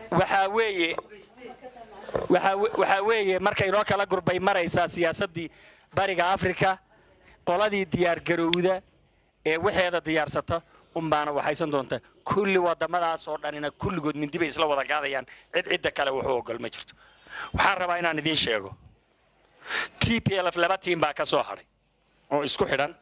waxaa weeye waxaa we- waxaa weeye marka inoo kala gurbay maraysaa siyaasaddii bariga afrika qoladii diyaargarowda ee waxeeda diyaarsata unbaana waxaysan doonta kulli wadamadaas oo dhanina kulligood mindi bay isla wada gaadayaan cid cidda kale wuxuu ogol ma jirto waxaan rabaa inaan idiin sheego t p l f laba tiim baa ka soo hadhay oo isku xidhan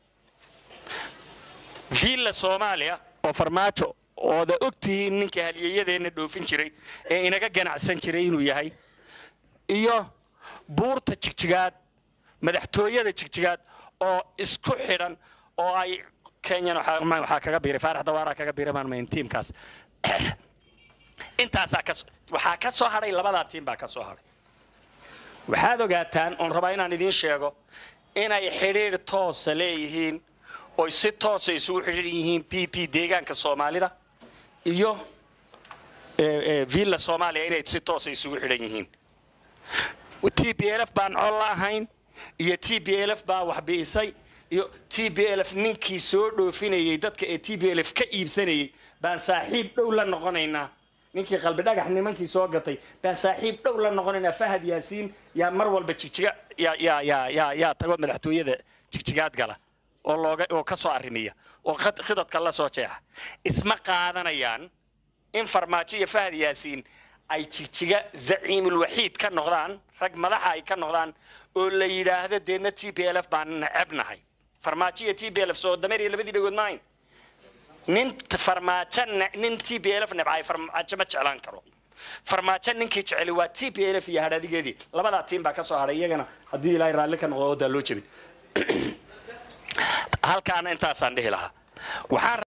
villa soomaaliya oo farmaajo ooda ogtihiin ninka halyeeyadeenna dhoofin jiray ee inaga ganacsan jiray inuu yahay iyo buurta jigjigaad madaxtooyada jigjigaad oo isku xidhan oo ay kenyan waxaa ma- waxaa kaga biiray faarax dawaaraa kaga biiray maan mayn tiimkaas intaasaa ka waxaa ka soo hadhay labadaa tiim baa ka soo hadhay waxaad ogaataan oon rabaa inaan idiin sheego inay xidhiidh toosa leeyihiin oy si toosa isugu xidhiidh yihiin p p deegaanka soomaalida iyo eh, eh, villa soomaaliya inay si toosa isugu xidhan yihiin t b l f baan col la ahayn iyo t b l f baa wax bi'isay iyo t b l f ninkii soo dhoofinayay dadka ee t b l f ka iibsanayay baan saaxiib dhow la noqonaynaa ninkii qalbi dhagax nimankii soo gatay baan saaxiib dhow la noqonaynaa fahad yaasiin yaa mar walba jigjiga yaa yaa yaa yaa yaa tago madaxtooyada jigjigaad gala oo looga oo ka soo arrimiya oo khad- khidadka la soo jeexa isma qaadanayaan in farmaajo iyo fahad yaasiin ay jigjiga zaciimul waxiid ka noqdaan rag madaxa ay ka noqdaan oo la yidhaahdo deedna t p l f baan necebnahay farmaajo iyo t p l f soo dameer iyo labadii dhagood maayn nin t- farmaajo ne- nin t p l f nebcay farmaajo ma jeclaan karo farmaajo ninkii jeceli waa t p l f iyo hadhadigeedii labadaa tiim baa ka soo hadhay iyagana haddii ilaahay raalli ka noqdo odaa loo jebin halkaana intaasaan dhihi lahaa waxaan